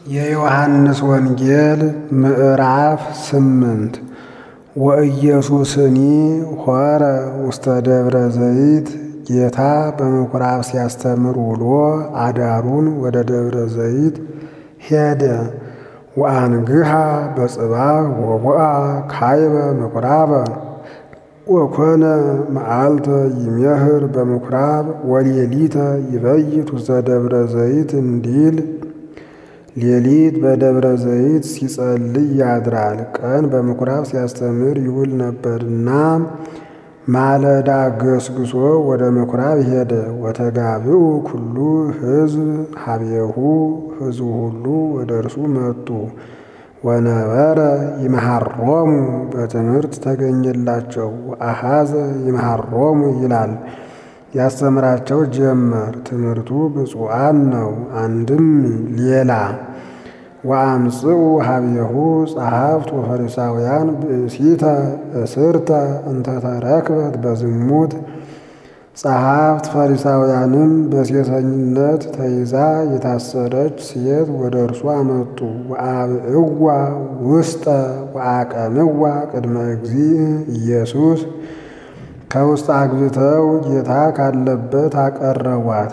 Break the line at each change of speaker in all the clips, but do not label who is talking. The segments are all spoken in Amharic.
የዮሐንስ ወንጌል ምዕራፍ ስምንት ወኢየሱስኒ ሖረ ውስተ ደብረ ዘይት ጌታ በምኵራብ ሲያስተምር ውሎ አዳሩን ወደ ደብረ ዘይት ሄደ። ወአንግሃ በጽባሕ ወቦአ ካይበ ምኵራበ ወኮነ መዓልተ ይሜህር በምኵራብ ወሌሊተ ይበይት ውስተ ደብረ ዘይት እንዲል ሌሊት በደብረ ዘይት ሲጸልይ ያድራል፣ ቀን በምኵራብ ሲያስተምር ይውል ነበርና ማለዳ ገስግሶ ወደ ምኵራብ ሄደ። ወተጋብኡ ኩሉ ሕዝብ ሀቤሁ ሕዝቡ ሁሉ ወደ እርሱ መጡ። ወነበረ ይመሃሮሙ በትምህርት ተገኘላቸው። ወአሃዘ ይመሃሮሙ ይላል ያስተምራቸው ጀመር። ትምህርቱ ብፁዓን ነው፣ አንድም ሌላ ወአምጽኡ ሀቤሁ ጸሐፍት ወፈሪሳውያን ብእሲተ እስርተ እንተ ተረክበት በዝሙት ጸሐፍት ፈሪሳውያንም በሴሰኝነት ተይዛ የታሰረች ሴት ወደ እርሱ አመጡ። ወአብእዋ ውስጠ ወአቀምዋ ቅድመ እግዚእ ኢየሱስ ከውስጥ አግብተው ጌታ ካለበት አቀረቧት።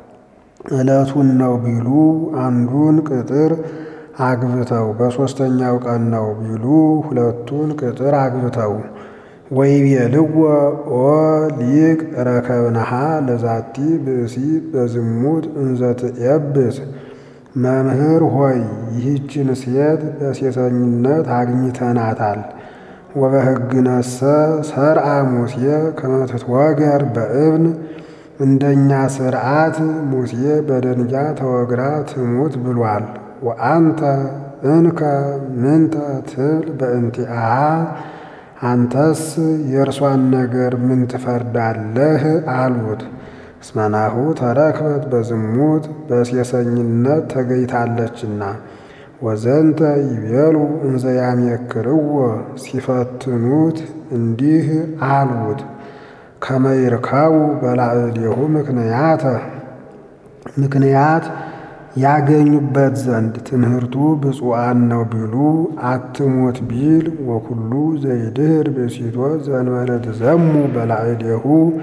ዕለቱን ነው ቢሉ አንዱን ቅጥር አግብተው በሦስተኛው ቀን ነው ቢሉ ሁለቱን ቅጥር አግብተው ወይቤልዎ ኦ ሊቅ ረከብነሃ ለዛቲ ብእሲት በዝሙት እንዘ ትዔብስ። መምህር ሆይ ይህችን ሴት በሴሰኝነት አግኝተናታል። ወበሕግነሰ ሰርዐ ሙሴ ከመ ትትወገር በእብን እንደኛ ሥርዓት ሙሴ በደንጊያ ተወግራ ትሙት ብሏል። ወአንተ እንከ ምንተ ትብል በእንቲአሃ አንተስ የእርሷን ነገር ምን ትፈርዳለህ? አሉት። እስመናሁ ተረክበት በዝሙት በሴሰኝነት ተገኝታለችና። ወዘንተ ይቤሉ እንዘ ያሜክርዎ ሲፈትኑት እንዲህ አሉት። ከመ ይርከቡ በላዕሌሁ ምክንያተ ምክንያት ያገኙበት ዘንድ ትምህርቱ ብፁዓን ነው ቢሉ አትሙት ቢል ወኩሉ ዘይድህር ብእሲቶ ዘእንበለ ትዘሙ በላዕሌሁ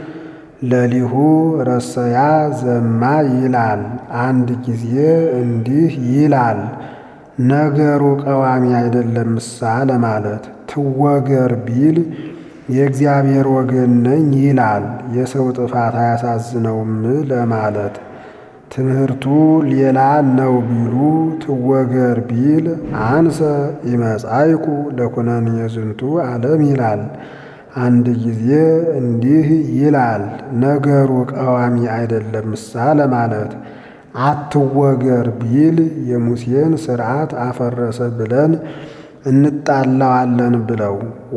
ለሊሁ ረሰያ ዘማ ይላል። አንድ ጊዜ እንዲህ ይላል። ነገሩ ቀዋሚ አይደለምሳ ለማለት ትወገር ቢል የእግዚአብሔር ወገን ነኝ ይላል። የሰው ጥፋት አያሳዝነውም ለማለት ትምህርቱ ሌላ ነው ቢሉ ትወገር ቢል አንሰ ኢመጻይኩ ለኩነኔ ዝንቱ ዓለም ይላል። አንድ ጊዜ እንዲህ ይላል። ነገሩ ቀዋሚ አይደለምሳ ለማለት አትወገር ቢል የሙሴን ሥርዓት አፈረሰ ብለን እንጣላዋለን ብለው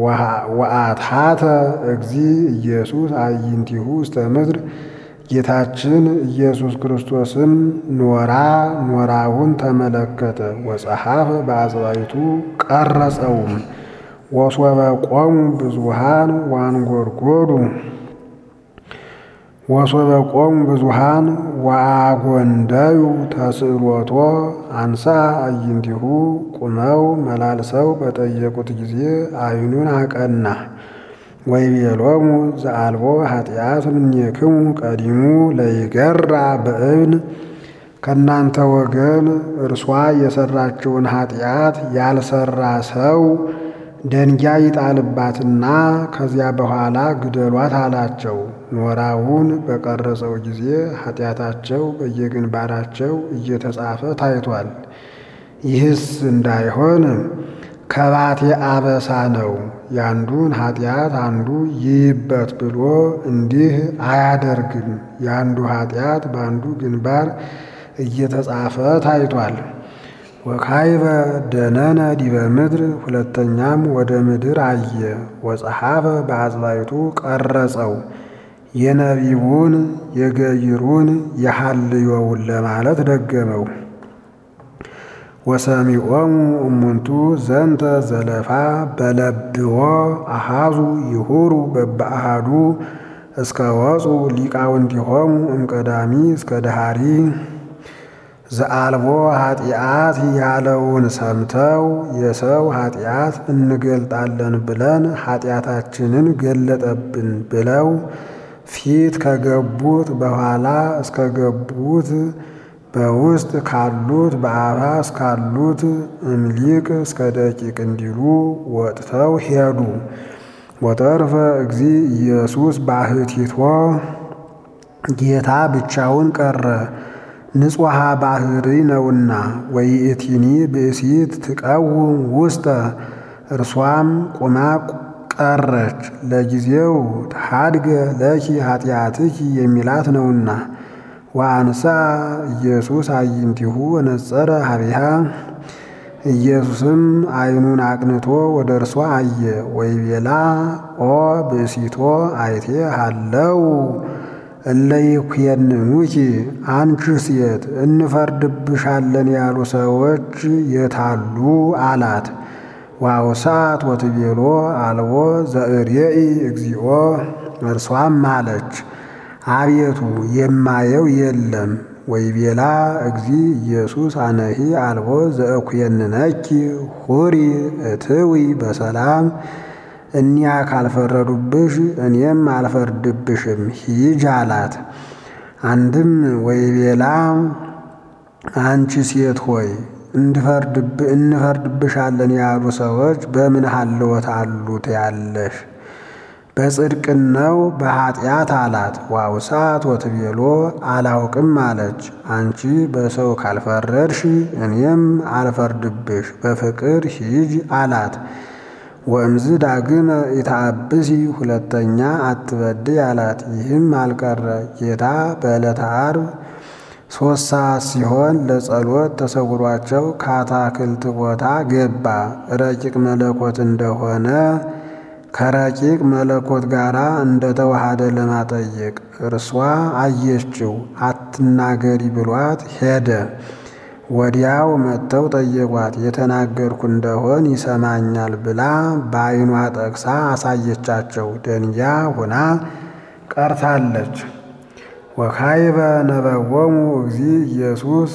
ወአትሐተ እግዚ ኢየሱስ አዕይንቲሁ ውስተ ምድር ጌታችን ኢየሱስ ክርስቶስም ኖራ ኖራውን ተመለከተ። ወጸሐፈ በአጽባይቱ ቀረጸውም። ወሶበ ቆሙ ብዙሃን ዋንጎርጎዱ ወሶበ ቆሙ ብዙሃን ወአጎንደዩ ተስእሎቶ አንሳ አዕይንቲሁ ቁመው መላልሰው በጠየቁት ጊዜ ዓይኑን አቀና። ወይቤሎሙ ዘአልቦ ኃጢአት እምኔክሙ ቀዲሙ ለይገራ በእብን ከእናንተ ወገን እርሷ የሰራችውን ኃጢአት ያልሰራ ሰው ደንጊያ ይጣልባትና ከዚያ በኋላ ግደሏት አላቸው። ኖራውን በቀረጸው ጊዜ ኃጢአታቸው በየግንባራቸው እየተጻፈ ታይቷል። ይህስ እንዳይሆን ከባቴ አበሳ ነው፣ ያንዱን ኃጢአት አንዱ ይይበት ብሎ እንዲህ አያደርግም። ያንዱ ኃጢአት በአንዱ ግንባር እየተጻፈ ታይቷል። ወካይበ ደነነ ዲበ ምድር ሁለተኛም ወደ ምድር አየ። ወጸሐፈ በአጽባይቱ ቀረጸው የነቢቡን የገይሩን የሐልዮውን ለማለት ደገመው። ወሰሚዖሙ እሙንቱ ዘንተ ዘለፋ በለብዎ አሃዙ ይሁሩ በበአሃዱ እስከ ወፁ ሊቃውንቲሆሙ እምቀዳሚ እስከ ደሃሪ ዘአልቦ ኃጢአት ያለውን ሰምተው የሰው ኃጢአት እንገልጣለን ብለን ኃጢአታችንን ገለጠብን ብለው ፊት ከገቡት በኋላ እስከ ገቡት በውስጥ ካሉት በአፋ እስካሉት እምሊቅ እስከ ደቂቅ እንዲሉ ወጥተው ሄዱ። ወተርፈ እግዚ ኢየሱስ ባሕቲቶ ጌታ ብቻውን ቀረ፣ ንጹሐ ባሕሪ ነውና። ወይእቲኒ ብእሲት ትቀውም ውስተ እርሷም ቁማ ቀረች፣ ለጊዜው ተሓድገ ለኪ ኃጢአትኪ የሚላት ነውና። ወአንሳ ኢየሱስ አዕይንቲሁ ወነጸረ ሀቢሃ ኢየሱስም ዓይኑን አቅንቶ ወደ እርሷ አየ። ወይቤላ ኦ ብእሲቶ አይቴ ሃለው እለ ይኩነኑኪ አንቺ ሴት እንፈርድብሻለን ያሉ ሰዎች የታሉ አላት። ዋውሳት ወትቤሎ አልቦ ዘእሬኢ እግዚኦ እርሷም አለች አቤቱ የማየው የለም። ወይቤላ እግዚ ኢየሱስ አነሂ አልቦ ዘእኩየንነኪ ሁሪ እትዊ በሰላም እኒያ ካልፈረዱብሽ እኔም አልፈርድብሽም ሂጅ አላት። አንድም ወይቤላ አንቺ ሴት ሆይ እንፈርድብሻለን ያሉ ሰዎች በምን ሀልወት አሉት ያለሽ በጽድቅን ነው በኃጢአት አላት። ዋውሳት ወትቤሎ አላውቅም አለች። አንቺ በሰው ካልፈረድሽ እኔም አልፈርድብሽ በፍቅር ሂጅ አላት። ወእምዝ ዳግመ ኢታብሲ ሁለተኛ አትበድይ አላት። ይህም አልቀረ ጌታ በዕለተ ዓርብ ሦስት ሰዓት ሲሆን ለጸሎት ተሰውሯቸው ከአታክልት ቦታ ገባ። ረቂቅ መለኮት እንደሆነ ከረቂቅ መለኮት ጋር እንደተዋሃደ ለማጠየቅ እርሷ አየችው። አትናገሪ ብሏት ሄደ። ወዲያው መጥተው ጠየቋት። የተናገርኩ እንደሆን ይሰማኛል ብላ በዓይኗ ጠቅሳ አሳየቻቸው። ደንጊያ ሆና ቀርታለች። ወካይበ ነበወሙ እግዚ ኢየሱስ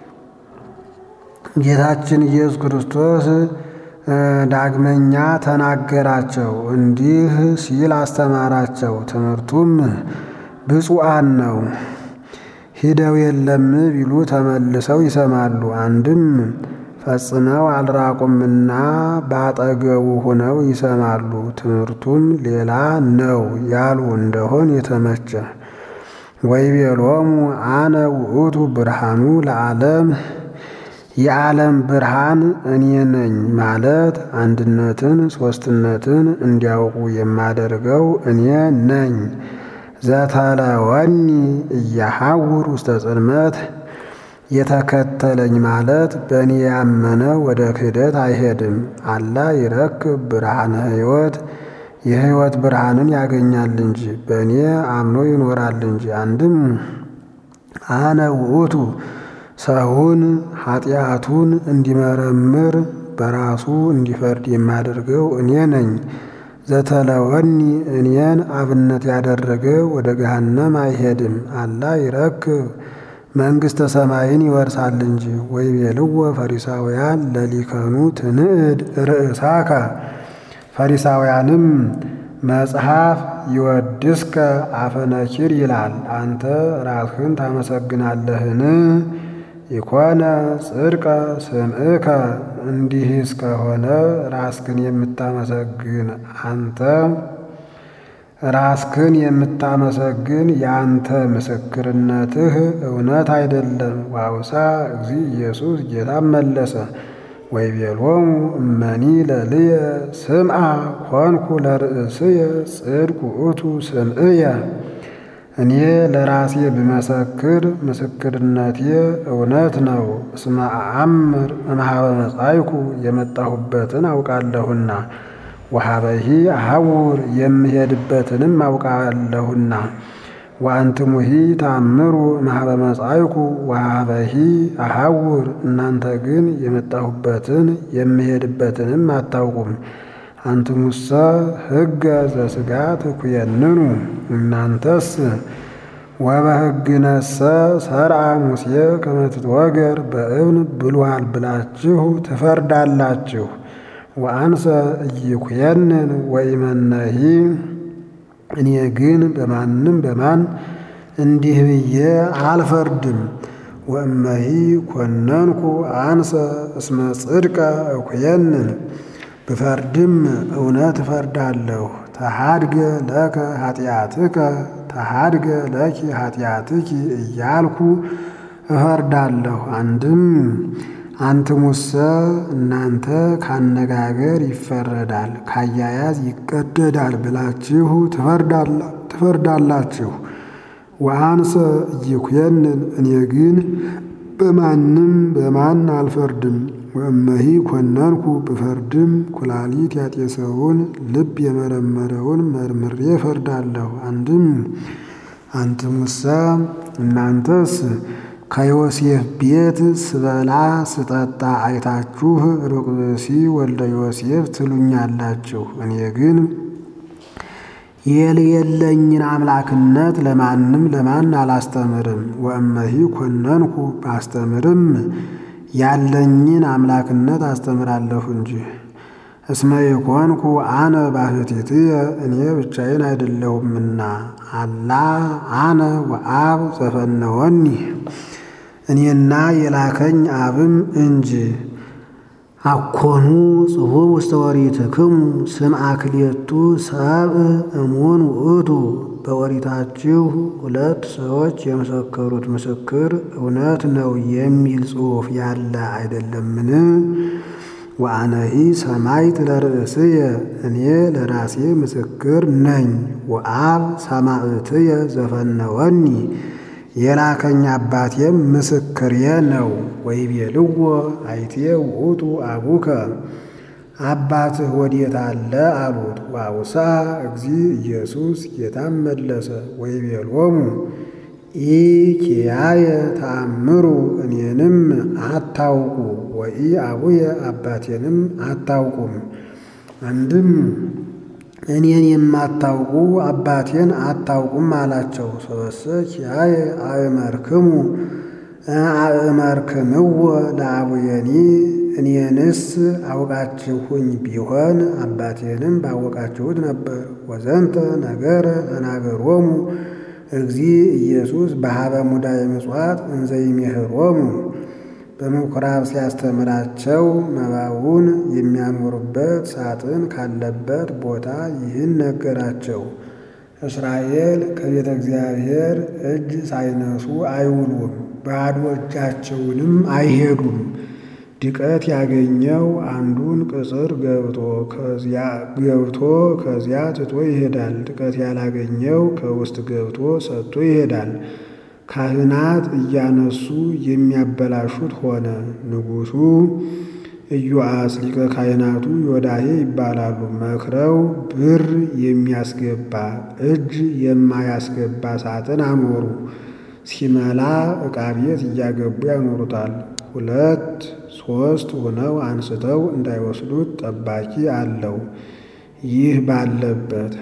ጌታችን ኢየሱስ ክርስቶስ ዳግመኛ ተናገራቸው፣ እንዲህ ሲል አስተማራቸው። ትምህርቱም ብፁዓን ነው። ሂደው የለም ቢሉ ተመልሰው ይሰማሉ። አንድም ፈጽመው አልራቁምና ባጠገቡ ሆነው ይሰማሉ። ትምህርቱም ሌላ ነው ያሉ እንደሆን የተመቸ ወይቤሎሙ አነ ውእቱ ብርሃኑ ለዓለም የዓለም ብርሃን እኔ ነኝ ማለት አንድነትን ሦስትነትን እንዲያውቁ የማደርገው እኔ ነኝ። ዘተለወኒ እያሐውር ውስተ ጽልመት የተከተለኝ ማለት በእኔ ያመነ ወደ ክህደት አይሄድም። አላ ይረክብ ብርሃነ ሕይወት የሕይወት ብርሃንን ያገኛል እንጂ በእኔ አምኖ ይኖራል እንጂ። አንድም አነ ውእቱ ሰውን ኃጢአቱን እንዲመረምር በራሱ እንዲፈርድ የማደርገው እኔ ነኝ። ዘተለወኒ እኔን አብነት ያደረገ ወደ ገሃነም አይሄድም። አላ ይረክብ መንግሥተ ሰማይን ይወርሳል እንጂ። ወይቤልዎ ፈሪሳውያን ለሊከኑ ትንዕድ ርእሳከ ፈሪሳውያንም መጽሐፍ ይወድስከ አፈነኪር ይላል። አንተ ራስህን ታመሰግናለህን? ኢኮነ ጽድቀ ስምዕከ እንዲህ እስከሆነ ራስክን የምታመሰግን አንተ ራስክን የምታመሰግን የአንተ ምስክርነትህ እውነት አይደለም። ዋውሳ እግዚ ኢየሱስ ጌታም መለሰ ወይቤሎሙ እመኒ ለልየ ስምዓ ኮንኩ ለርእስየ ጽድቅ ውእቱ ስምዕየ እኔ ለራሴ ብመሰክር ምስክርነቴ እውነት ነው። እስመ አአምር እምኀበ መጻእኩ የመጣሁበትን አውቃለሁና ወኀበሂ አሐውር የምሄድበትንም አውቃለሁና ወአንትሙሂ ተአምሩ እምኀበ መጻእኩ ወኀበሂ አሐውር እናንተ ግን የመጣሁበትን የምሄድበትንም አታውቁም። አንትሙሰ ሕገ ዘሥጋ ትኩየንኑ እናንተስ ወበሕግነሰ ሰርዐ ሙሴ ከመ ትትወገር በእብን ብሉዓል ብላችሁ ትፈርዳላችሁ። ወአንሰ ኢይኩየንን ወኢመነሂ እኔ ግን በማንም በማን እንዲህ ብዬ አልፈርድም። ወእመሂ ኮነንኩ አንሰ እስመ ጽድቀ እኩየንን ብፈርድም እውነት እፈርዳለሁ። ተሃድገ ለከ ኃጢአትከ ተሃድገ ለኪ ኃጢአትኪ እያልኩ እፈርዳለሁ። አንድም አንትሙሰ እናንተ ካነጋገር ይፈረዳል ካያያዝ ይቀደዳል ብላችሁ ትፈርዳላችሁ። ወአንሰ ኢይኩየንን እኔ ግን በማንም በማን አልፈርድም። ወእመሂ ኮነንኩ ብፈርድም ኩላሊት ያጤሰውን ልብ የመረመረውን መርምሬ እፈርዳለሁ። አንድም አንትሙሰ እናንተስ ከዮሴፍ ቤት ስበላ ስጠጣ አይታችሁ ሩቅ ብእሲ ወልደ ዮሴፍ ትሉኛላችሁ። እኔ ግን የሌለኝን አምላክነት ለማንም ለማን አላስተምርም። ወእመሂ ኮነንኩ ባስተምርም ያለኝን አምላክነት አስተምራለሁ እንጂ። እስመ የኮንኩ አነ ባሕቲትየ እኔ ብቻዬን አይደለሁምና አላ አነ ወአብ ዘፈነወኒ እኔና የላከኝ አብም እንጂ። አኮኑ ጽሑፍ ውስተ ኦሪትክሙ ስምዐ ክልኤቱ ሰብእ እሙን ውእቱ በኦሪታችሁ ሁለት ሰዎች የመሰከሩት ምስክር እውነት ነው የሚል ጽሑፍ ያለ አይደለምን? ወአነሂ ሰማዕት ለርእስየ እኔ ለራሴ ምስክር ነኝ። ወአብ ሰማዕትየ ዘፈነወኒ የላከኝ አባቴም ምስክሬ ነው። ወይቤልዎ አይቴ ውእቱ አቡከ አባትህ ወዴት አለ አሉት። ዋውሳ እግዚ ኢየሱስ ጌታም መለሰ ወይቤሎሙ ኢኪያየ ተአምሩ እኔንም አታውቁ ወኢ አቡየ አባቴንም አታውቁም። አንድም እኔን የማታውቁ አባቴን አታውቁም አላቸው። ሰበሰ ኪያየ አእመርክሙ አእመርክምዎ ለአቡየኒ እኔንስ አውቃችሁኝ ቢሆን አባቴንም ባወቃችሁት ነበር። ወዘንተ ነገረ ተናገሮሙ እግዚ ኢየሱስ በሀበ ሙዳየ ምጽዋት እንዘ ይሜህሮሙ በምኩራብ ሲያስተምራቸው መባውን የሚያኖሩበት ሳጥን ካለበት ቦታ ይህን ነገራቸው። እስራኤል ከቤተ እግዚአብሔር እጅ ሳይነሱ አይውሉም፣ ባዶ እጃቸውንም አይሄዱም። ድቀት ያገኘው አንዱን ቅጽር ገብቶ ከዚያ ገብቶ ከዚያ ትቶ ይሄዳል። ድቀት ያላገኘው ከውስጥ ገብቶ ሰጥቶ ይሄዳል። ካህናት እያነሱ የሚያበላሹት ሆነ። ንጉሡ ኢዮአስ ሊቀ ካህናቱ ዮዳሄ ይባላሉ። መክረው ብር የሚያስገባ እጅ የማያስገባ ሳጥን አኖሩ። ሲመላ ዕቃ ቤት እያገቡ ያኖሩታል። ሁለት ሦስት ሆነው አንስተው እንዳይወስዱት ጠባቂ አለው። ይህ ባለበት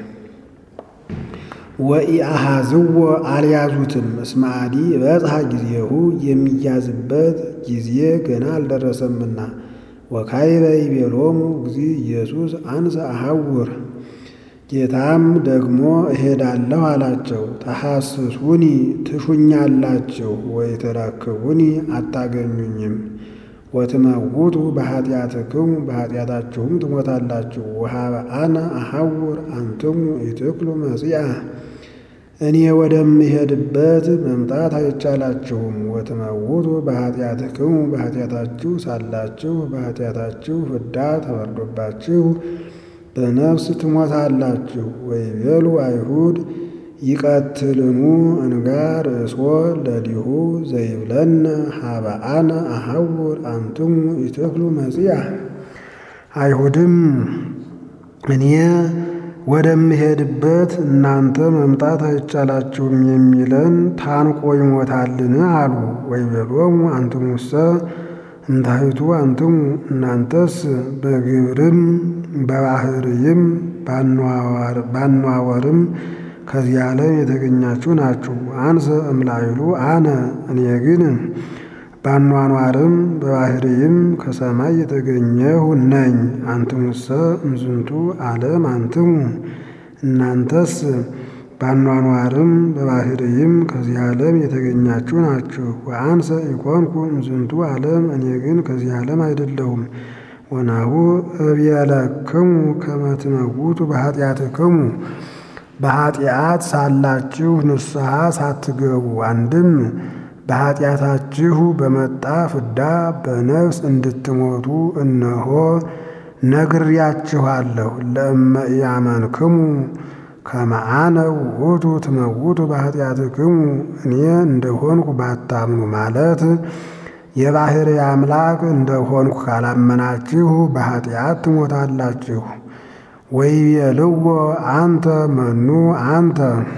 ወኢአሃዝዎ አልያዙትም። እስመ አዲ በጽሐ ጊዜሁ የሚያዝበት ጊዜ ገና አልደረሰምና። ወካዕበ ይቤሎሙ እግዚ ኢየሱስ አንሰ አሐውር ጌታም ደግሞ እሄዳለሁ አላቸው። ተሐስሱኒ ትሹኛላችሁ፣ ወይ ትረክቡኒ አታገኙኝም። ወትመውቱ በኃጢአትክሙ በኃጢአታችሁም ትሞታላችሁ። ወሀበ አነ አሐውር አንትሙ ኢትክሉ መጺአ እኔ ወደምሄድበት መምጣት አይቻላችሁም። ወትመውቱ በኃጢአትክሙ በኃጢአታችሁ ሳላችሁ በኃጢአታችሁ ፍዳ ተፈርዶባችሁ በነፍስ ትሞታላችሁ። ወይቤሉ አይሁድ ይቀትልኑ እንጋ ርእሶ ለሊሁ ዘይብለነ ሀበ አነ አሐውር አንትሙ ኢትክሉ መጺአ አይሁድም እኔ ወደምሄድበት እናንተ መምጣት አይቻላችሁም የሚለን ታንቆ ይሞታልን አሉ። ወይቤሎሙ አንትሙሰ እንታይቱ አንትሙ እናንተስ በግብርም በባህርይም ባኗወርም ከዚህ ዓለም የተገኛችሁ ናችሁ። አንሰ እምላይሉ አነ እኔ ግን ባኗኗርም በባህርይም ከሰማይ የተገኘሁ ነኝ። አንትሙሰ እምዝንቱ ዓለም አንትሙ እናንተስ ባኗኗርም በባህርይም ከዚህ ዓለም የተገኛችሁ ናችሁ። ወአንሰ ኢኮንኩ እምዝንቱ ዓለም እኔ ግን ከዚህ ዓለም አይደለሁም። ወናሁ እቤለክሙ ከመ ትመውቱ በኃጢአትክሙ በኃጢአት ሳላችሁ ንስሐ ሳትገቡ አንድም በኃጢአታችሁ በመጣ ፍዳ በነፍስ እንድትሞቱ እነሆ ነግሬያችኋለሁ። ለእመ ኢያመንክሙ ከመ አነ ውእቱ ትመውቱ በኃጢአትክሙ እኔ እንደሆንኩ ባታምኑ ማለት የባሕርይ አምላክ እንደሆንኩ ካላመናችሁ በኃጢአት ትሞታላችሁ። ወይቤልዎ አንተ መኑ አንተ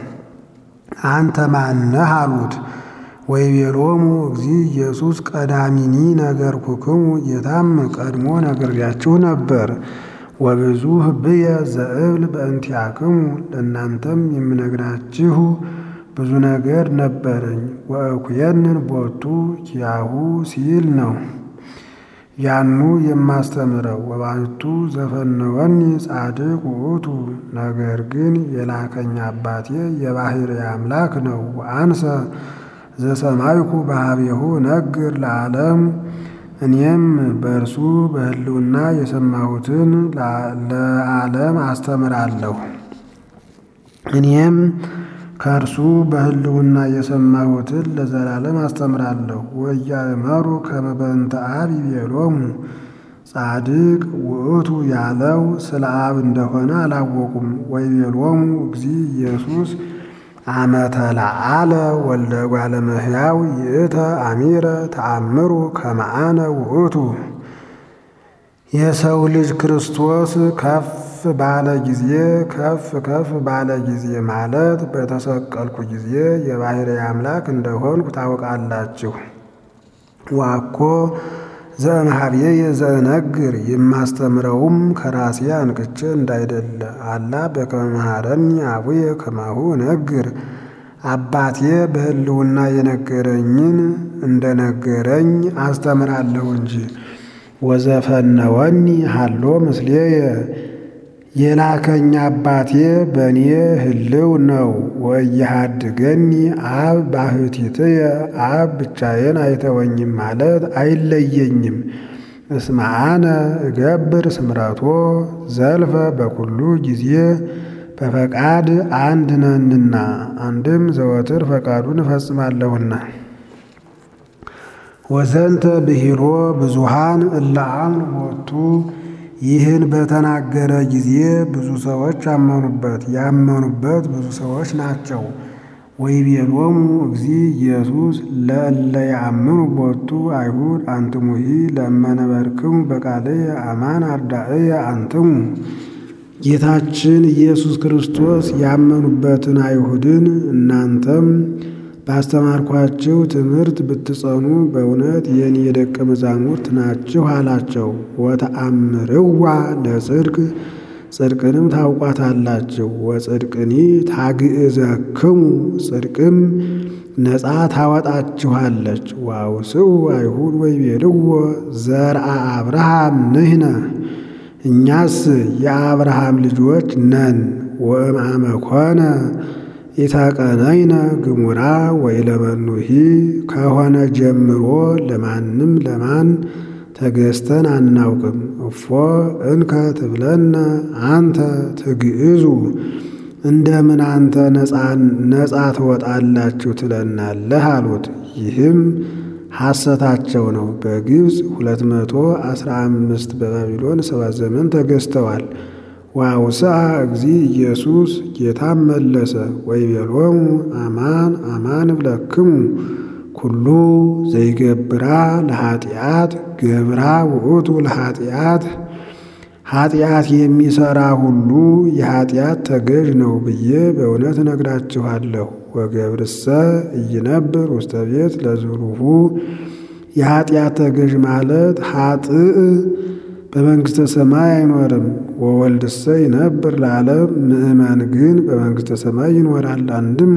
አንተ ማነህ አሉት። ወይቤሎሙ እግዚ ኢየሱስ ቀዳሚኒ ነገርኩክሙ ጌታም ቀድሞ ነግሬያችሁ ነበር። ወብዙ ህብየ ዘእብል በእንቲአክሙ ለእናንተም የምነግራችሁ ብዙ ነገር ነበረኝ። ወእኩየንን ቦቱ ኪያሁ ሲል ነው ያኑ የማስተምረው። ወባሕቱ ዘፈነወኒ ጻድቅ ውእቱ ነገር ግን የላከኝ አባቴ የባሕርይ አምላክ ነው። ወአንሰ ዘሰማይኩ በኀቤሁ ነግር ለዓለም እኔም በእርሱ በሕልውና የሰማሁትን ለዓለም አስተምራለሁ። እኔም ከእርሱ በሕልውና የሰማሁትን ለዘላለም አስተምራለሁ። ወኢያእመሩ ከመ በእንተ አብ ይቤሎሙ ጻድቅ ውእቱ ያለው ስለ አብ እንደሆነ አላወቁም። ወይቤሎሙ እግዚ ኢየሱስ አመ ተለዓለ ወልደ እጓለ እመሕያው ይእተ አሚረ ተአምሩ ከመ አነ ውእቱ የሰው ልጅ ክርስቶስ ከፍ ባለ ጊዜ ከፍ ከፍ ባለ ጊዜ ማለት በተሰቀልኩ ጊዜ የባሕርይ አምላክ እንደሆንኩ ታውቃላችሁ። ዋኮ ዘእምኀቤየ ዘእነግር የማስተምረውም ከራሴ አንቅቼ እንዳይደለ አላ በከመ መሐረኒ አቡየ ከማሁ እነግር አባቴ በሕልውና የነገረኝን እንደነገረኝ አስተምራለሁ እንጂ። ወዘፈነወኒ ሀሎ ምስሌየ የላከኝ አባቴ በእኔ ህልው ነው። ወኢያሃድገኒ አብ ባሕቲትየ አብ ብቻዬን አይተወኝም ማለት አይለየኝም። እስመ አነ እገብር ስምረቶ ዘልፈ በኩሉ ጊዜ በፈቃድ አንድ ነንና አንድም ዘወትር ፈቃዱን እፈጽማለሁና። ወዘንተ ብሂሎ ብዙሃን እለ አምኑ ቦቱ ይህን በተናገረ ጊዜ ብዙ ሰዎች አመኑበት። ያመኑበት ብዙ ሰዎች ናቸው። ወይቤሎሙ እግዚ ኢየሱስ ለእለ ያምኑ ቦቱ አይሁድ አንትሙሂ ለመነበርክሙ በቃልየ አማን አርዳእየ አንትሙ። ጌታችን ኢየሱስ ክርስቶስ ያመኑበትን አይሁድን እናንተም ባስተማርኳችሁ ትምህርት ብትጸኑ በእውነት የኔ የደቀ መዛሙርት ናችሁ አላቸው። ወተአምርዋ ለጽድቅ ጽድቅንም ታውቋታላችሁ። ወጽድቅኒ ታግእዘክሙ ጽድቅም ነፃ ታወጣችኋለች። ዋውስኡ አይሁድ ወይቤልዎ ዘርአ አብርሃም ንሕነ እኛስ የአብርሃም ልጆች ነን። ወእምአመ ኮነ ኢተቀነይነ ግሙራ ወኢለመኑሂ ከሆነ ጀምሮ ለማንም ለማን ተገዝተን አናውቅም። እፎ እንከ ትብለነ አንተ ትግዕዙ እንደምን አንተ ነፃ ትወጣላችሁ ትለናለህ አሉት። ይህም ሐሰታቸው ነው። በግብፅ ሁለት መቶ አስራ አምስት በባቢሎን ሰባት ዘመን ተገዝተዋል። ወአውስአ እግዚ ኢየሱስ ጌታም መለሰ ወይቤሎሙ አማን አማን እብለክሙ ኩሉ ዘይገብራ ለኃጢአት ገብራ ውእቱ ለኃጢአት ኃጢአት የሚሠራ ሁሉ የኃጢአት ተገዥ ነው ብዬ በእውነት እነግራችኋለሁ። ወገብርሰ ኢይነብር ውስተ ቤት ለዝሩሁ የኃጢአት ተገዥ ማለት ኃጥእ በመንግሥተ ሰማይ አይኖርም። ወወልድሰ ይነብር ለዓለም ምእመን ግን በመንግሥተ ሰማይ ይኖራል። አንድም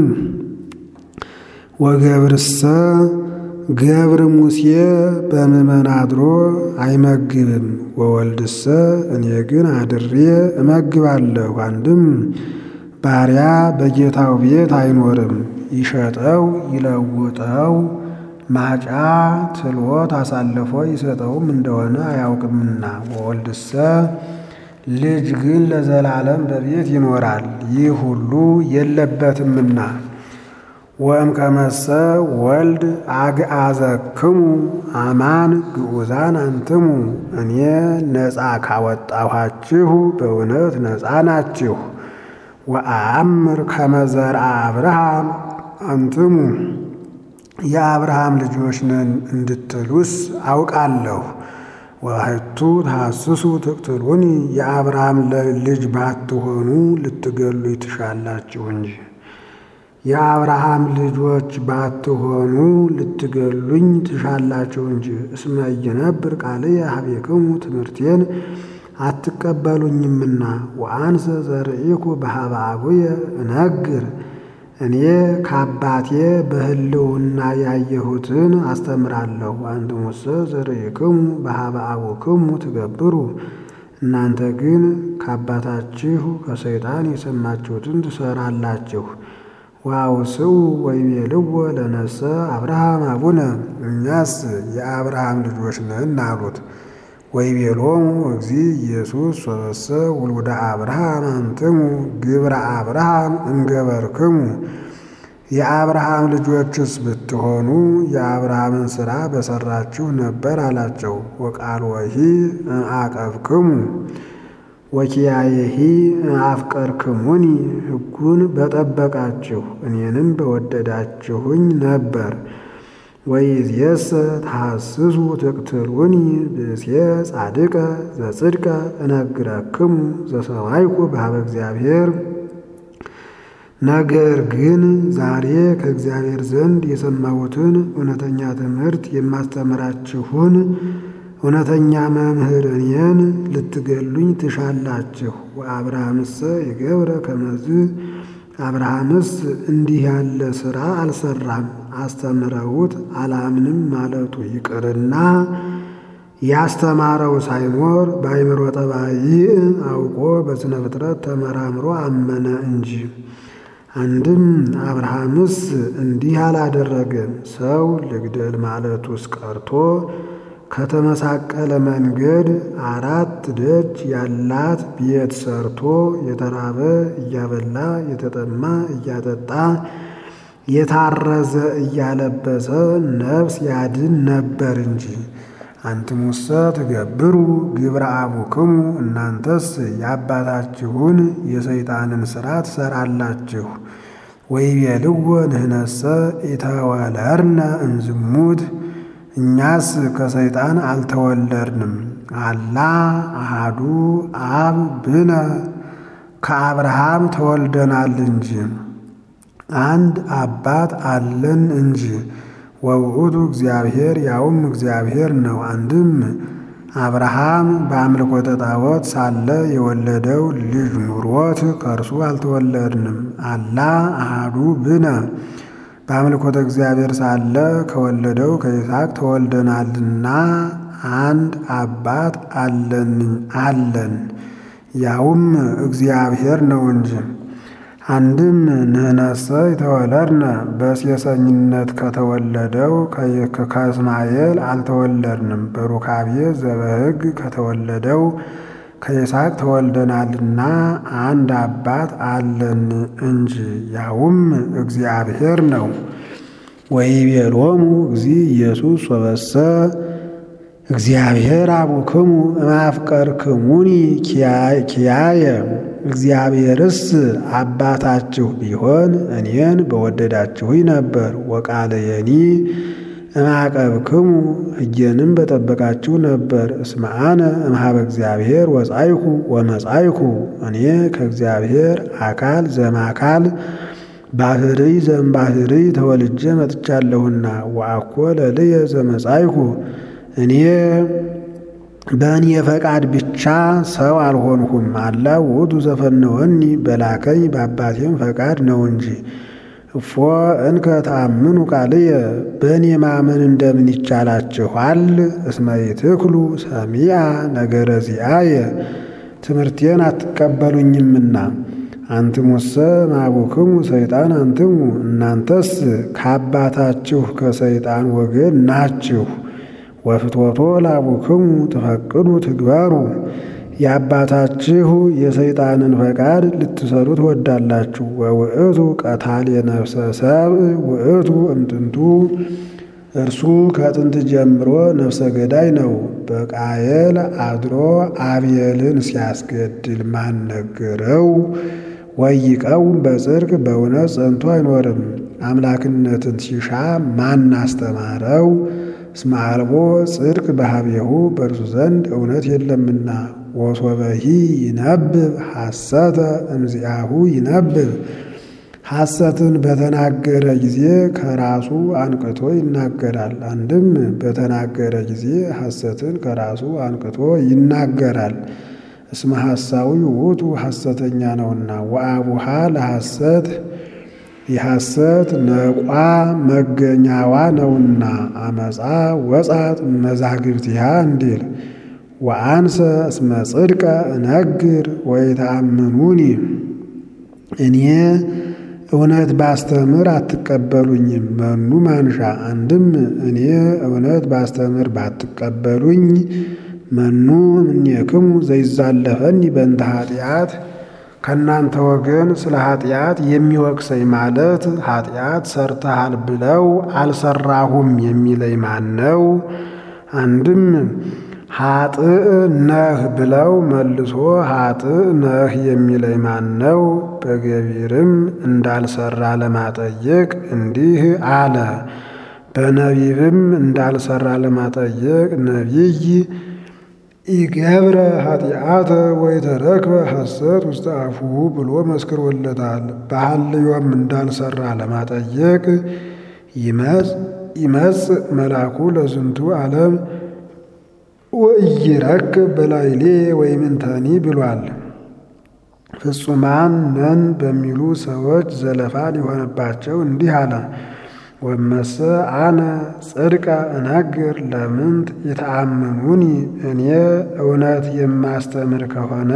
ወገብርሰ ገብር ሙሴ በምእመን አድሮ አይመግብም። ወወልድሰ እኔ ግን አድሬ እመግባለሁ። አንድም ባሪያ በጌታው ቤት አይኖርም። ይሸጠው ይለውጠው ማጫ ትሎት አሳልፎ ይሰጠውም እንደሆነ አያውቅምና። ወወልድሰ ልጅ ግን ለዘላለም በቤት ይኖራል፣ ይህ ሁሉ የለበትምና። ወእምከመሰ ወልድ አግአዘክሙ አማን ግዑዛን አንትሙ፣ እኔ ነፃ ካወጣኋችሁ በእውነት ነፃ ናችሁ። ወአምር ከመዘርአ አብርሃም አንትሙ የአብርሃም ልጆች ነን እንድትሉስ አውቃለሁ። ወባሕቱ ተሐስሱ ትቅትሉኒ የአብርሃም ልጅ ባትሆኑ ልትገሉኝ ትሻላችሁ እንጂ የአብርሃም ልጆች ባትሆኑ ልትገሉኝ ትሻላችሁ እንጂ። እስመ ኢይነብር ቃልየ ኀቤክሙ ትምህርቴን አትቀበሉኝምና። ወአንሰ ዘርኢኩ በኀበ አቡየ እነግር እኔ ከአባቴ በሕልውና ያየሁትን አስተምራለሁ። አንትሙሰ ዘርኢክሙ በኀበ አቡክሙ ትገብሩ፣ እናንተ ግን ከአባታችሁ ከሰይጣን የሰማችሁትን ትሰራላችሁ። ወአውስኡ ወይቤልዎ ለነሰ አብርሃም አቡነ፣ እኛስ የአብርሃም ልጆች ነን አሉት። ወይቤሎሙ እግዚእ ኢየሱስ ወበሰ ውሉደ አብርሃም አንትሙ ግብረ አብርሃም እንገበርክሙ። የአብርሃም ልጆችስ ብትሆኑ የአብርሃምን ሥራ በሠራችሁ ነበር አላቸው። ወቃልወሂ አቀብክሙ ወኪያየሂ አፍቀርክሙኒ፣ ሕጉን በጠበቃችሁ እኔንም በወደዳችሁኝ ነበር። ወይእዜሰ ተሐስሱ ትቅትሉኒ ብእሴ ጻድቀ ዘጽድቀ እነግረክሙ ዘሰማይኩ በኀበ እግዚአብሔር። ነገር ግን ዛሬ ከእግዚአብሔር ዘንድ የሰማሁትን እውነተኛ ትምህርት የማስተምራችሁን እውነተኛ መምህር እኔን ልትገሉኝ ትሻላችሁ። ወአብርሃምሰ የገብረ ከመዝ አብርሃምስ እንዲህ ያለ ሥራ አልሰራም። አስተምረውት አላምንም ማለቱ ይቅርና ያስተማረው ሳይኖር በአይምሮ ጠባይ አውቆ በሥነ ፍጥረት ተመራምሮ አመነ እንጂ። አንድም አብርሃምስ እንዲህ አላደረገም። ሰው ልግደል ማለቱስ ቀርቶ ከተመሳቀለ መንገድ አራት ደጅ ያላት ቤት ሰርቶ የተራበ እያበላ የተጠማ እያጠጣ የታረዘ እያለበሰ ነፍስ ያድን ነበር እንጂ። አንትሙሰ ትገብሩ ግብረ አቡክሙ፣ እናንተስ የአባታችሁን የሰይጣንን ሥራ ትሠራላችሁ። ወይቤልዎ ንሕነሰ ኢተወለድነ እምዝሙት እኛስ ከሰይጣን አልተወለድንም። አላ አሃዱ አብ ብነ ከአብርሃም ተወልደናል እንጂ አንድ አባት አለን እንጂ። ወውእቱ እግዚአብሔር ያውም እግዚአብሔር ነው። አንድም አብርሃም በአምልኮተ ጣዖት ሳለ የወለደው ልጅ ኑሮት ከእርሱ አልተወለድንም። አላ አሃዱ ብነ በአምልኮተ እግዚአብሔር ሳለ ከወለደው ከይስሐቅ ተወልደናልና አንድ አባት አለን አለን ያውም እግዚአብሔር ነው እንጂ። አንድም ንሕነሰ የተወለድነ በሴሰኝነት ከተወለደው ከእስማኤል አልተወለድንም። በሩካቤ ዘበሕግ ከተወለደው ከይስሐቅ ተወልደናልና አንድ አባት አለን እንጂ ያውም እግዚአብሔር ነው። ወይቤሎሙ እግዚእ ኢየሱስ ወበሰ እግዚአብሔር አቡክሙ እማፍቀርክሙኒ ኪያየ እግዚአብሔርስ አባታችሁ ቢሆን እኔን በወደዳችሁኝ ነበር። ወቃለየኒ እማቀብክሙ ሕጌንም በጠበቃችሁ ነበር። እስመ አነ እምኀበ እግዚአብሔር ወጻይኩ ወመጻይኩ እኔ ከእግዚአብሔር አካል ዘማካል ባህርይ ዘእምባህርይ ተወልጄ መጥቻለሁና። ወአኮ ለልየ ዘመጻይኩ እኔ በእኔ ፈቃድ ብቻ ሰው አልሆንሁም። አላ ውእቱ ዘፈነወኒ በላከኝ በአባቴም ፈቃድ ነው እንጂ። እፎ እንከ ተአምኑ ቃልየ በእኔ ማመን እንደምን ይቻላችኋል? እስመ ይትክሉ ሰሚዐ ነገረ ዚአየ ትምህርቴን አትቀበሉኝምና። አንትሙሰ ማቡክሙ ሰይጣን አንትሙ እናንተስ ከአባታችሁ ከሰይጣን ወገን ናችሁ። ወፍትወቶ ላቡክሙ ትፈቅዱ ትግባሩ የአባታችሁ የሰይጣንን ፈቃድ ልትሰሩ ትወዳላችሁ። ወውእቱ ቀታል የነፍሰ ሰብእ ውእቱ እምጥንቱ እርሱ ከጥንት ጀምሮ ነፍሰ ገዳይ ነው። በቃየል አድሮ አብየልን ሲያስገድል ማን ነገረው? ወይቀውም በጽድቅ በእውነት ጸንቶ አይኖርም። አምላክነትን ሲሻ ማን አስተማረው? እስመ አልቦ ጽድቅ በኀቤሁ በእርሱ ዘንድ እውነት የለምና። ወሶበሂ ይነብብ ሐሰተ እምዚአሁ ይነብብ ሐሰትን በተናገረ ጊዜ ከራሱ አንቅቶ ይናገራል። አንድም በተናገረ ጊዜ ሐሰትን ከራሱ አንቅቶ ይናገራል። እስመ ሐሳዊ ውእቱ ሐሰተኛ ነውና። ወአቡሃ ለሐሰት የሐሰት ነቋ መገኛዋ ነውና። አመፃ ወጻት መዛግብቲሃ እንዲል ወአንሰ እስመ ጽድቀ እነግር ወይተአምኑኒ እኔ እውነት ባስተምር አትቀበሉኝም። መኑ ማንሻ አንድም እኔ እውነት ባስተምር ባትቀበሉኝ መኑ እምኔክሙ ዘይዛለፈኒ በእንተ ኃጢአት ከእናንተ ወገን ስለ ኃጢአት የሚወቅሰኝ ማለት ኃጢአት ሰርተሃል ብለው አልሰራሁም የሚለኝ ማን ነው? አንድም ኃጥእ ነህ ብለው መልሶ ኃጥእ ነህ የሚለኝ ማን ነው? በገቢርም እንዳልሰራ ለማጠየቅ እንዲህ አለ። በነቢብም እንዳልሰራ ለማጠየቅ ነቢይ ኢገብረ ኃጢአተ ወይተረክበ ሐሰት ውስተ አፉሁ ብሎ መስክሮለታል። በሐልዮም እንዳልሰራ ለማጠየቅ ይመጽእ መልአኩ ለዝንቱ ዓለም ወኢይረክብ በላይሌ ወይምንተኒ ብሏል። ፍጹማን ነን በሚሉ ሰዎች ዘለፋ ሊሆንባቸው እንዲህ አለ። ወመሰ አነ ጽድቀ እነግር ለምንት ይተአምኑኒ እኔ እውነት የማስተምር ከሆነ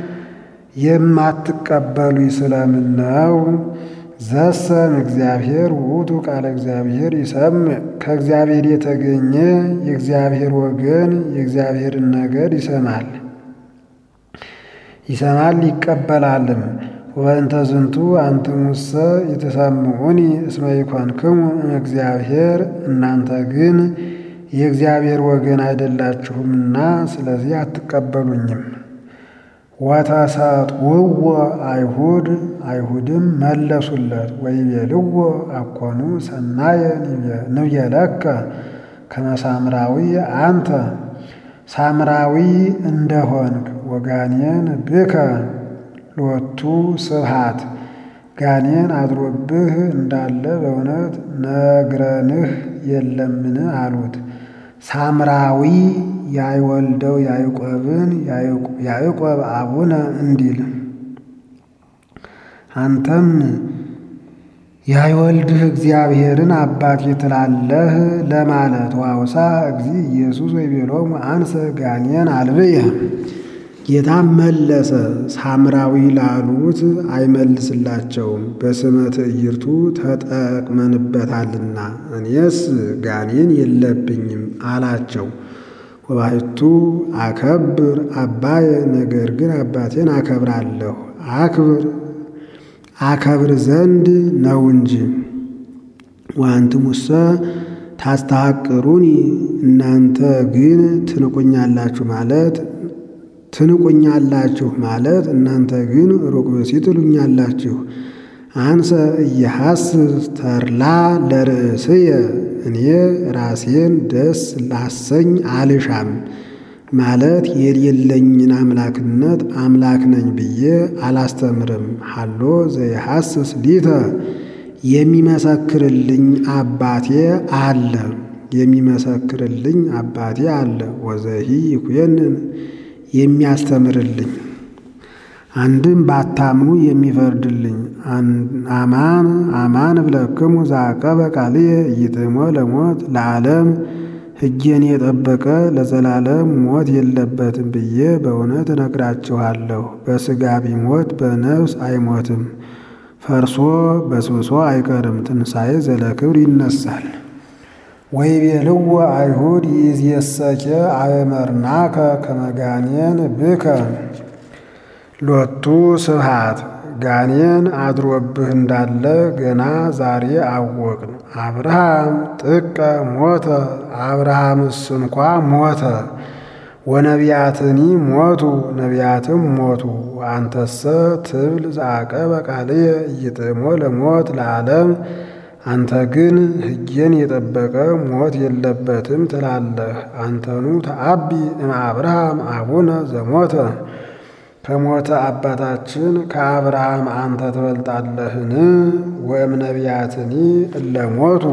የማትቀበሉኝ ስለምን ነው? ዘሰም እግዚአብሔር ውእቱ ቃለ እግዚአብሔር ይሰምዕ ከእግዚአብሔር የተገኘ የእግዚአብሔር ወገን የእግዚአብሔርን ነገር ይሰማል ይሰማል ይቀበላልም። ወእንተ ዝንቱ አንትሙሰ የተሰምዑኒ እስመ ይኮንክሙ እግዚአብሔር እናንተ ግን የእግዚአብሔር ወገን አይደላችሁምና ስለዚህ አትቀበሉኝም። ወተሰጥውዎ አይሁድ አይሁድም መለሱለት ወይቤልዎ አኮኑ ሰናየ ንቤለከ ከመ ሳምራዊ አንተ ሳምራዊ እንደሆንክ ወጋኔን ብከ ሎቱ ስብሃት ጋኔን አድሮብህ እንዳለ በእውነት ነግረንህ የለምን አሉት። ሳምራዊ ያይወልደው ያዕቆብን ያዕቆብ አቡነ እንዲል አንተም ያይወልድህ እግዚአብሔርን አባቴ ትላለህ ለማለት ዋውሳ እግዚ ኢየሱስ ወይቤሎሙ አንሰ ጋኔን አልብየ ጌታም መለሰ። ሳምራዊ ላሉት አይመልስላቸውም፣ በስመ ትዕይርቱ ተጠቅመንበታልና እኔስ ጋኔን የለብኝም አላቸው። ወባሕቱ አከብር አባየ ነገር ግን አባቴን አከብራለሁ አክብር አከብር ዘንድ ነው እንጂ። ወአንትሙሰ ታስተሐቅሩኒ እናንተ ግን ትንቁኛላችሁ ማለት ትንቁኛላችሁ ማለት እናንተ ግን ሩቅ ብእሲ ትሉኛላችሁ። አንሰ እየሐስስ ተርላ ለርእስየ እኔ ራሴን ደስ ላሰኝ አልሻም ማለት የሌለኝን አምላክነት አምላክ ነኝ ብዬ አላስተምርም። ሀሎ ዘይሐስስ ሊተ የሚመሰክርልኝ አባቴ አለ። የሚመሰክርልኝ አባቴ አለ። ወዘሂ ይኩየንን የሚያስተምርልኝ አንድም ባታምኑ የሚፈርድልኝ አማን አማን እብለክሙ ዘአቀበ ቃልየ ኢይጥሞ ለሞት ለዓለም ሕጌን የጠበቀ ለዘላለም ሞት የለበትም ብዬ በእውነት እነግራችኋለሁ። በሥጋ ቢሞት በነፍስ አይሞትም፣ ፈርሶ በስብሶ አይቀርም፣ ትንሣኤ ዘለክብር ይነሳል። ወይቤልዎ አይሁድ ይእዜሰኬ አእመርናከ ከመ ጋኔን ብከ ሎቱ ስብሐት ጋኔን አድሮብህ እንዳለ ገና ዛሬ አወቅን። አብርሃም ጥቀ ሞተ፣ አብርሃምስ እንኳ ሞተ። ወነቢያትኒ ሞቱ፣ ነቢያትም ሞቱ። አንተሰ ትብል ዘአቀበ ቃልየ ኢይጥሞ ለሞት ለዓለም አንተ ግን ሕጌን የጠበቀ ሞት የለበትም ትላለህ። አንተኑ ተአቢ እምአብርሃም አቡነ ዘሞተ ከሞተ አባታችን ከአብርሃም አንተ ትበልጣለህን? ወእም ነቢያትኒ እለ ሞቱ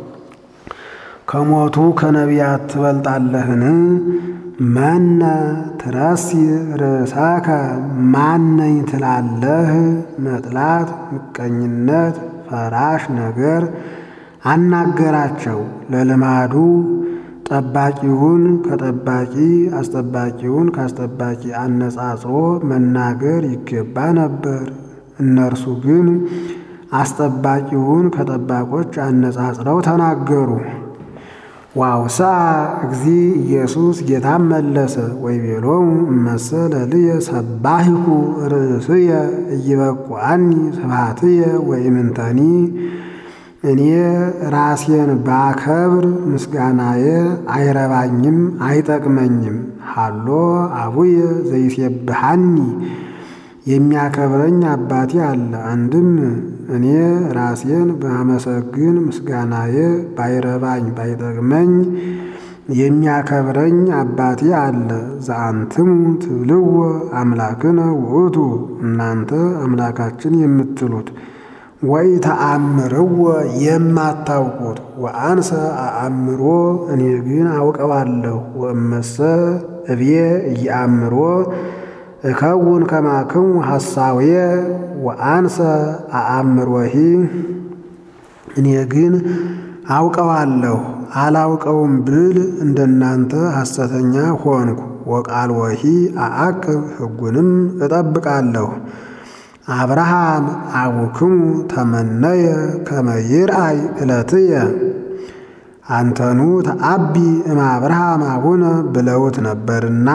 ከሞቱ ከነቢያት ትበልጣለህን? መነ ትረሲ ርእሳከ ማነኝ ትላለህ? መጥላት፣ ምቀኝነት፣ ፈራሽ ነገር አናገራቸው ለልማዱ ጠባቂውን ከጠባቂ አስጠባቂውን ከአስጠባቂ አነጻጽሮ መናገር ይገባ ነበር። እነርሱ ግን አስጠባቂውን ከጠባቆች አነጻጽረው ተናገሩ። ዋውሳ እግዚ ኢየሱስ ጌታም መለሰ ወይቤሎሙ እመሰ ለልየ ሰባሂኩ ርእስየ ኢይበቁአኒ ስብሐትየ ወኢምንተኒ እኔ ራሴን ባከብር ምስጋናዬ አይረባኝም አይጠቅመኝም። ሃሎ አቡየ ዘይሴብሐኒ የሚያከብረኝ አባቴ አለ። አንድም እኔ ራሴን ባመሰግን ምስጋናዬ ባይረባኝ ባይጠቅመኝ የሚያከብረኝ አባቴ አለ። ዘአንትሙ ትብልዎ አምላክነ ውእቱ እናንተ አምላካችን የምትሉት ወይ ተአምርዎ የማታውቁት ወአንሰ አአምሮ እኔ ግን አውቀዋለሁ። ወእመሰ እብዬ እየአምሮ እከውን ከማክሙ ሐሳውየ ወአንሰ አአምሮሂ እኔ ግን አውቀዋለሁ አላውቀውም ብል እንደናንተ ሐሰተኛ ሆንኩ። ወቃል ወሂ አአቅብ ሕጉንም እጠብቃለሁ። አብርሃም አቡክሙ ተመነየ ከመ ይርአይ ዕለትየ አንተኑ ተአቢ እም አብርሃም አቡነ ብለውት ነበርና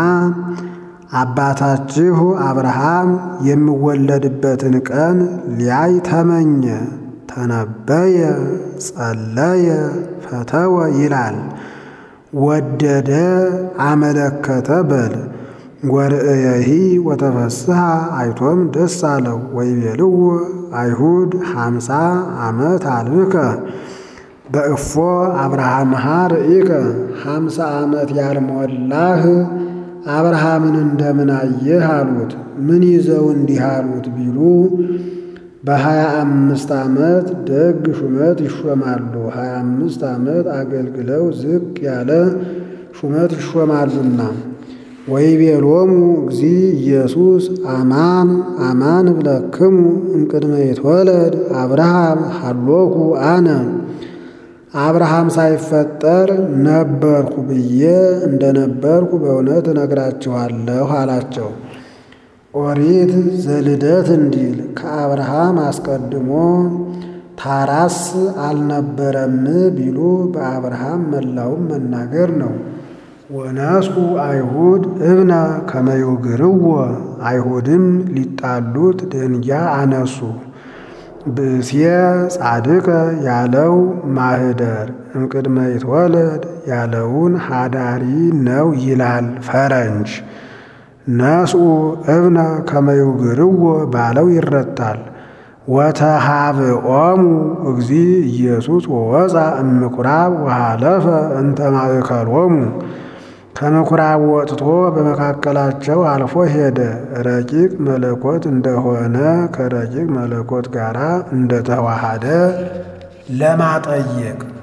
አባታችሁ አብርሃም የሚወለድበትን ቀን ሊያይ ተመኘ፣ ተነበየ፣ ጸለየ፣ ፈተወ ይላል። ወደደ፣ አመለከተ በል ወርእየሂ ወተፈስሐ አይቶም ደስ አለው። ወይቤልዎ አይሁድ ሀምሳ ዓመት አልብከ በእፎ አብርሃምሃ ርኢከ ሀምሳ ዓመት ያልሞላህ አብርሃምን እንደምን አየህ አሉት። ምን ይዘው እንዲህ አሉት ቢሉ በሀያ አምስት ዓመት ደግ ሹመት ይሾማሉ። ሀያ አምስት ዓመት አገልግለው ዝቅ ያለ ሹመት ይሾማሉና ወይቤሎሙ እግዚ ኢየሱስ አማን አማን እብለክሙ እምቅድመ ይትወለድ አብርሃም ሀሎኩ አነ አብርሃም ሳይፈጠር ነበርኩ ብዬ እንደነበርኩ በእውነት እነግራችኋለሁ አላቸው። ኦሪት ዘልደት እንዲል ከአብርሃም አስቀድሞ ታራስ አልነበረም ቢሉ በአብርሃም መላውም መናገር ነው። ወነስኡ አይሁድ እብነ ከመይውግርዎ አይሁድም ሊጣሉት ደንጊያ አነሱ። ብእስየ ጻድቀ ያለው ማህደር እምቅድመ ይትወለድ ያለውን ሃዳሪ ነው ይላል ፈረንጅ። ነስኡ እብነ ከመይውግርዎ ባለው ይረታል። ወተሃብኦሙ እግዚ ኢየሱስ ወወፃ እምኩራብ ወሃለፈ እንተ ማእከሎሙ ከምኩራብ ወጥቶ በመካከላቸው አልፎ ሄደ። ረቂቅ መለኮት እንደሆነ ከረቂቅ መለኮት ጋር እንደተዋሃደ ለማጠየቅ